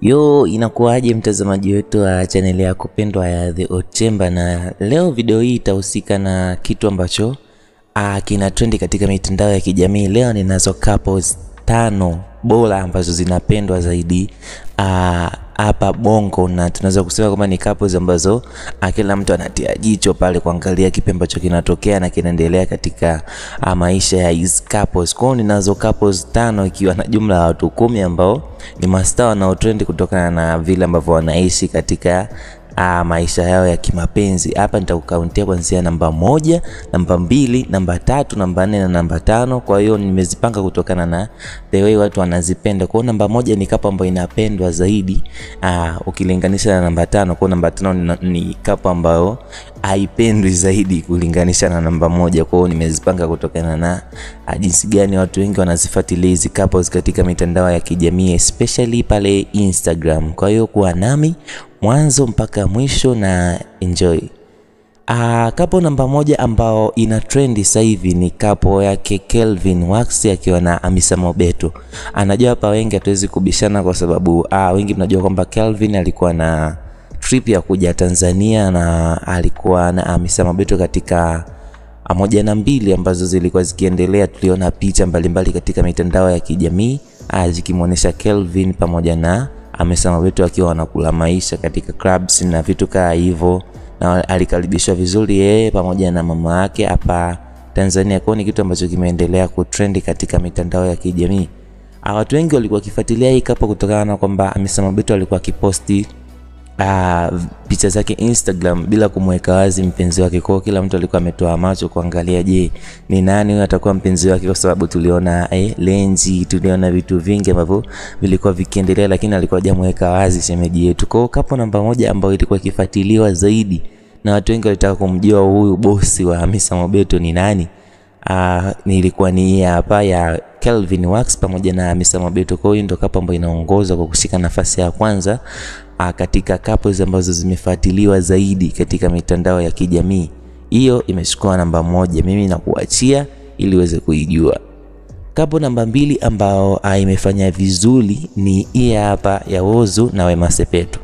Yo, inakuwaje mtazamaji wetu wa chaneli yako pendwa ya The Odd Chamber, na leo video hii itahusika na kitu ambacho ah, kina trendi katika mitandao ya kijamii. Leo ninazo couples tano bora ambazo zinapendwa zaidi ah, hapa Bongo, na tunaweza kusema kwamba ni couples ambazo ah, kila mtu anatia jicho pale kuangalia kipi ambacho kinatokea na kinaendelea katika ah, maisha ya hizi couples. Kwa hiyo ninazo couples tano ikiwa na jumla ya watu kumi ambao ni mastaa wanaotrend kutokana na vile ambavyo wanaishi katika uh, maisha yao ya kimapenzi. Hapa nitakukauntia kuanzia namba moja, namba mbili, namba tatu, namba nne na namba tano. Kwa hiyo nimezipanga kutokana na the way watu wanazipenda. Kwa hiyo namba moja ni kapu ambayo inapendwa zaidi uh, ukilinganisha na namba tano. Kwa hiyo namba tano ni, ni kapu ambayo haipendwi zaidi kulinganisha na namba moja. Kwa hiyo nimezipanga kutokana na uh, jinsi gani watu wengi wanazifuatilia hizi couples katika mitandao ya kijamii especially pale Instagram. Kwa hiyo kuwa nami mwanzo mpaka mwisho na enjoy. Uh, kapo namba moja ambao ina trendi sasa hivi ni kapo yake Kelvin Wax akiwa na Hamisa Mobeto. Anajua hapa wengi hatuwezi kubishana kwa sababu uh, wengi mnajua kwamba Kelvin alikuwa na trip ya kuja Tanzania na alikuwa na Hamisa Mobeto katika moja na mbili ambazo zilikuwa zikiendelea. Tuliona picha mbalimbali katika mitandao ya kijamii uh, zikimwonyesha Kelvin pamoja na Hamisa Mobeto akiwa wanakula maisha katika clubs na vitu kaa hivyo, na alikaribishwa vizuri yeye pamoja na mama yake hapa Tanzania. Kwa ni kitu ambacho kimeendelea kutrendi katika mitandao ya kijamii. Watu wengi walikuwa wakifuatilia hii kapo kutokana na kwamba Hamisa Mobeto alikuwa akiposti uh, picha zake Instagram bila kumweka wazi mpenzi wake. Kwa kila mtu alikuwa ametoa macho kuangalia, je, ni nani huyo atakuwa mpenzi wake, kwa sababu tuliona eh, lenji, tuliona vitu vingi ambavyo vilikuwa vikiendelea, lakini alikuwa hajamweka wazi shemeji yetu. Kwa kapo namba moja ambayo ilikuwa ikifuatiliwa zaidi na watu wengi walitaka kumjua huyu bosi wa Hamisa Mobeto ni nani. Uh, nilikuwa ni hapa ya Kelvin Wax pamoja na Hamisa Mobeto. Kwa hiyo ndio kapo ambayo inaongoza kwa kushika nafasi ya kwanza uh, katika couples ambazo zimefuatiliwa zaidi katika mitandao ya kijamii. Hiyo imechukua namba moja, mimi nakuachia ili uweze kuijua. Kapo namba mbili ambao uh, imefanya vizuri ni hii hapa ya Whozu na Wema Sepetu.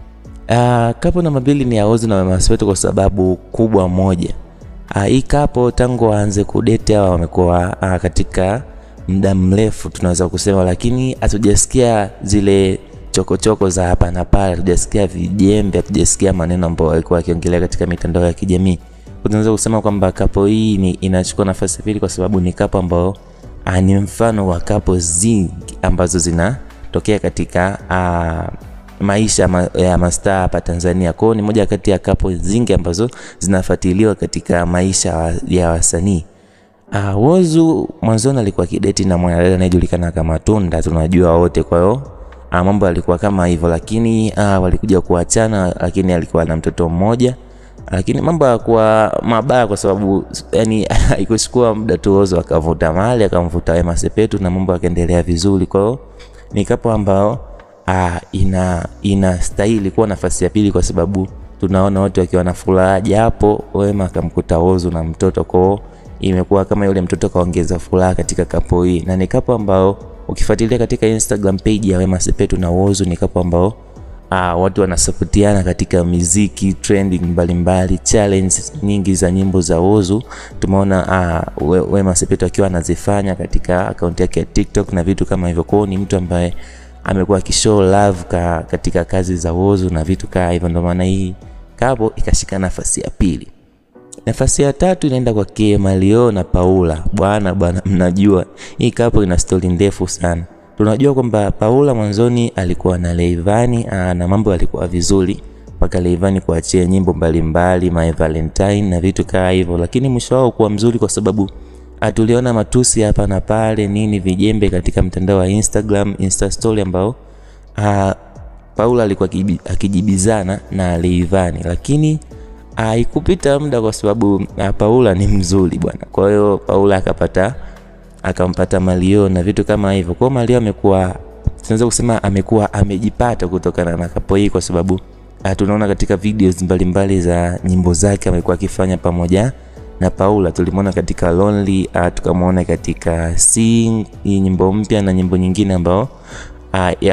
Uh, kapo namba mbili ni ya Whozu na Wema Sepetu kwa sababu kubwa moja. Uh, hii kapo tangu waanze kudate hawa wamekuwa uh, katika muda mrefu tunaweza kusema, lakini hatujasikia zile chokochoko choko za hapa na pale, hatujasikia vijembe, hatujasikia maneno ambayo walikuwa wakiongelea katika mitandao ya kijamii. Tunaweza kusema kwamba kapo hii ni inachukua nafasi pili kwa sababu ni kapo ambayo uh, ni mfano wa kapo zingi ambazo zinatokea katika uh, maisha ma, ya mastaa hapa Tanzania. Kwa hiyo ni moja kati ya kapo zingi ambazo zinafuatiliwa katika maisha ya wasanii. Uh, Whozu mwanzoni alikuwa kideti na mwanadada anayejulikana kama Tunda, tunajua wote. Kwa hiyo uh, mambo alikuwa kama hivyo, lakini uh, walikuja kuachana, lakini alikuwa na mtoto mmoja, lakini mambo hayakuwa mabaya kwa sababu yani haikuchukua muda tu Whozu akavuta mali akamvuta Wema Sepetu na mambo yakaendelea vizuri. Kwa hiyo ni kapo ambao Ah, ina inastahili kuwa nafasi ya pili kwa sababu tunaona wote wakiwa na furaha, japo Wema akamkuta Whozu na mtoto kwao, imekuwa kama yule mtoto kaongeza furaha katika kapo hii, na ni kapo ambao ukifuatilia katika Instagram page ya Wema Sepetu na Whozu ni kapo ambao ah, watu wanasapotiana katika muziki trending mbalimbali, challenge nyingi za nyimbo za Whozu tumeona ah, Wema Sepetu akiwa anazifanya katika akaunti yake ya TikTok na vitu kama hivyo. Kwao ni mtu ambaye amekuwa akishow love ka, katika kazi za Whozu na vitu kaa hivyo, ndio maana hii kapo ikashika nafasi ya pili. Nafasi ya tatu inaenda kwa Mario na Paula. Bwana bwana, mnajua hii kapo ina stori ndefu sana. Tunajua kwamba Paula mwanzoni alikuwa na Leivani na mambo yalikuwa vizuri mpaka Leivani kuachia nyimbo mbalimbali My Valentine na vitu kaa hivyo, lakini mwisho wao kuwa mzuri kwa sababu tuliona matusi hapa na pale nini vijembe katika mtandao wa Instagram Insta story ambao uh, Paula alikuwa akijibizana na Leivani, lakini haikupita uh, muda kwa sababu uh, Paula ni mzuri bwana. Kwa hiyo Paula akapata akampata Mario na vitu kama hivyo. Kwa hiyo Mario amekuwa tunaweza kusema amekuwa amejipata kutokana na kapo hii, kwa sababu uh, tunaona katika videos mbalimbali za nyimbo zake amekuwa akifanya pamoja na Paula tulimwona katika Lonely, uh, tukamwona katika Sing, hii nyimbo mpya na nyimbo nyingine ambao uh, ya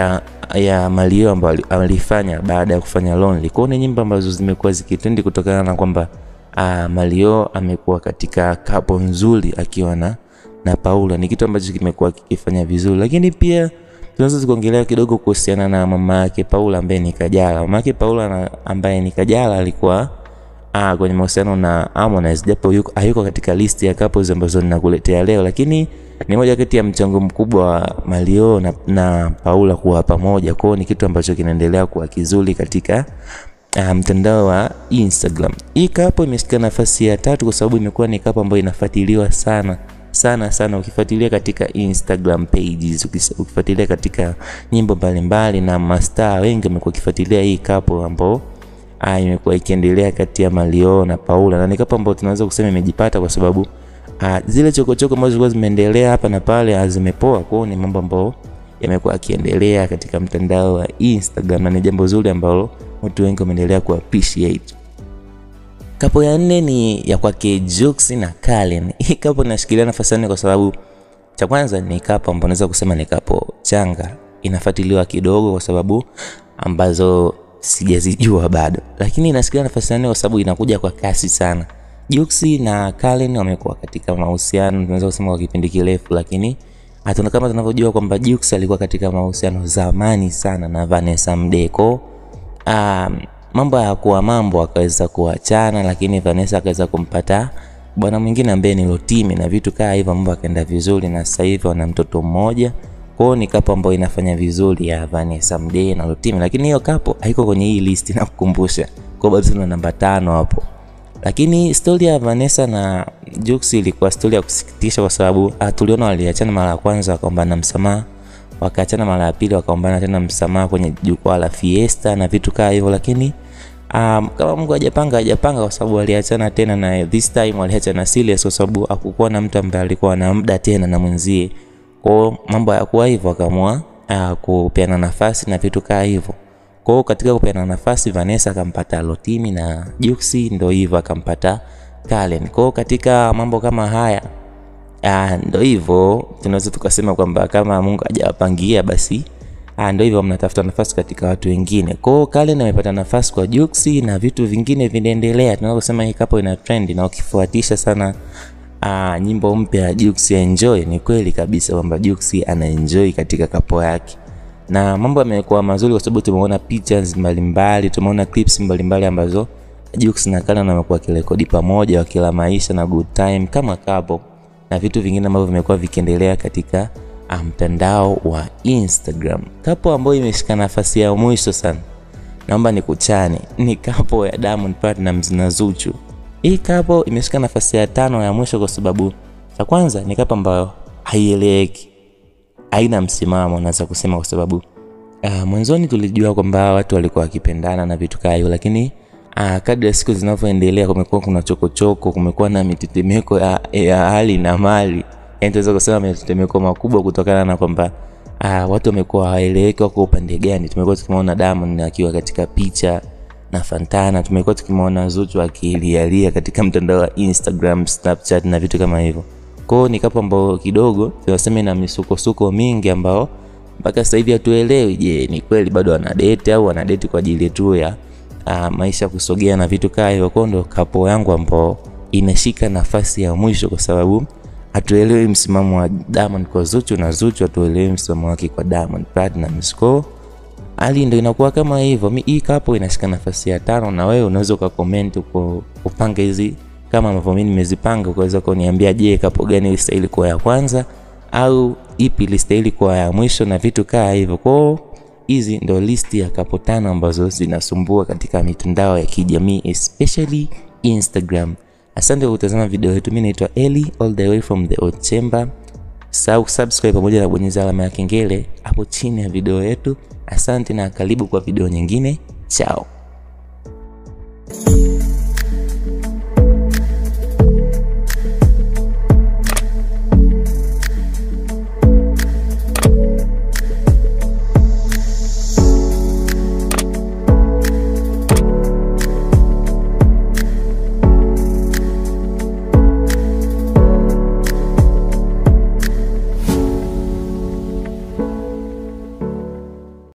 ya Mario ambayo alifanya baada ya kufanya Lonely. Kwa ni nyimbo ambazo zimekuwa zikitendi kutokana na kwamba uh, Mario amekuwa katika kapo nzuri akiwa na na Paula. Ni kitu ambacho kimekuwa kikifanya vizuri, lakini pia tunaweza kuongelea kidogo kuhusiana na mama yake Paula ambaye ni Kajala. Mama yake Paula na, ambaye ni Kajala alikuwa ah, kwenye mahusiano na Harmonize, japo hayuko katika listi ya couples ambazo ninakuletea leo, lakini ni moja kati ya mchango mkubwa wa Mario na, na Paula kuwa pamoja. Kwao ni kitu ambacho kinaendelea kuwa kizuri katika uh, mtandao wa Instagram. Hii kapo imeshika nafasi ya tatu kwa sababu imekuwa ni kapo ambayo inafuatiliwa sana sana sana, ukifuatilia katika Instagram pages, ukifuatilia katika nyimbo mbalimbali na mastaa wengi wamekuwa wakifuatilia hii kapo ambao ah, imekuwa ikiendelea kati ya Mario na Paula, na ni kapo ambayo tunaweza kusema imejipata kwa sababu ah, zile chokochoko ambazo zilikuwa zimeendelea hapa na pale zimepoa. Kwao ni mambo ambayo yamekuwa akiendelea katika mtandao wa Instagram na ni jambo zuri ambalo watu wengi wameendelea ku appreciate. Kapo ya nne ni ya kwake Jux na Kalen. Hii kapo inashikilia nafasi nne kwa sababu cha kwanza ni kapo ambapo naweza kusema ni kapo changa, inafuatiliwa kidogo kwa sababu ambazo sijazijua bado, lakini inashikilia nafasi nne kwa sababu inakuja kwa kasi sana. Jux na Kalen wamekuwa katika mahusiano tunaweza kusema kwa kipindi kirefu, lakini hatuna kama tunavyojua kwamba Jux alikuwa katika mahusiano zamani sana na Vanessa Mdeko. Um, mambo ya kuwa mambo akaweza kuachana, lakini Vanessa akaweza kumpata bwana mwingine ambaye ni Lotimi na vitu kaa hivyo, mambo akaenda vizuri, na sasa hivi wana mtoto mmoja. Kwao ni kapo ambayo inafanya vizuri ya Vanessa Mdee na Lotimi, lakini hiyo kapo haiko kwenye hii list na kukumbusha, kwa bado tuna namba tano hapo. Lakini stori ya Vanessa na Jux ilikuwa stori ya kusikitisha, kwa sababu tuliona waliachana mara ya kwanza wakaombana msamaha wakaachana mara ya pili wakaombana tena msamaha kwenye jukwaa la Fiesta na vitu kaa hivyo, lakini um, kama Mungu hajapanga hajapanga, kwa sababu waliachana tena, na this time waliachana serious, kwa sababu hakukuwa na mtu ambaye alikuwa na muda tena na mwenzie. Kwa mambo hayakuwa hivyo, akaamua uh, kupeana nafasi na vitu kaa hivyo. Kwa katika kupeana nafasi, Vanessa akampata Lotimi na Juksi, ndio hivyo akampata Kalen. Kwa katika mambo kama haya Ah, ndo hivyo tunaweza tukasema kwamba kama Mungu hajawapangia basi, ah, ndo hivyo mnatafuta nafasi katika watu wengine. Kwa hiyo Kalen amepata nafasi kwa Juksi na vitu vingine vinaendelea. Tunaweza kusema hii kapo ina trend na ukifuatisha sana ah, nyimbo mpya ya Juksi ya Enjoy, ni kweli kabisa kwamba Juksi ana enjoy katika kapo yake. Na mambo yamekuwa mazuri kwa sababu tumeona pictures mbalimbali, tumeona clips mbalimbali ambazo Juksi na Kalen wamekuwa kirekodi pamoja wakila maisha na good time kama couple na vitu vingine ambavyo vimekuwa vikiendelea katika mtandao wa Instagram. Kapo ambayo imeshika nafasi ya mwisho sana, naomba nikuchane, ni kapo ya Diamond Platnumz na Zuchu. Hii kapo imeshika nafasi ya tano ya mwisho kwa sababu cha kwanza ni kapo ambayo haieleweki, haina msimamo, naweza kusema kwa sababu uh, mwanzoni tulijua kwamba watu walikuwa wakipendana na vitu kama hivyo, lakini Ah, kadri ya siku zinavyoendelea kumekuwa kuna chokochoko, kumekuwa na mitetemeko ya, ya hali na mali, yaani tunaweza kusema mitetemeko makubwa kutokana na kwamba ah, watu wamekuwa hawaeleweki wako upande gani. Tumekuwa tukimwona Diamond akiwa katika picha na Fantana, tumekuwa tukimwona Zuchu akilialia katika mtandao wa Instagram, Snapchat na vitu kama hivyo. Kwa hiyo ni kapo ambao kidogo tunasema ina misukosuko mingi ambao mpaka sasa hivi hatuelewi, je, ni kweli bado wanadate au wanadate kwa ajili tu ya Uh, maisha kusogea na vitu kaa hivyo. Kwa ndo kapo yangu ambao inashika nafasi ya mwisho, kwa sababu hatuelewi msimamo wa Diamond kwa Zuchu na Zuchu hatuelewi msimamo wake kwa Diamond Platnumz. Kwa hali ndio inakuwa kama hivyo. Hii kapo inashika nafasi ya tano, na wewe unaweza ukacomment uko upanga hizi kama ambavyo mimi nimezipanga, ukaweza kuniambia, je, kapo gani ilistahili kuwa ya kwanza au ipi ilistahili kuwa ya mwisho na vitu kaa hivyo. Kwa hizi ndo listi ya kapo tano ambazo zinasumbua katika mitandao ya kijamii especially Instagram. Asante kwa kutazama video yetu. Mimi naitwa Eli all the way from the old chamber. Sau subscribe pamoja na bonyeza alama ya kengele hapo chini ya video yetu. Asante na karibu kwa video nyingine. Chao.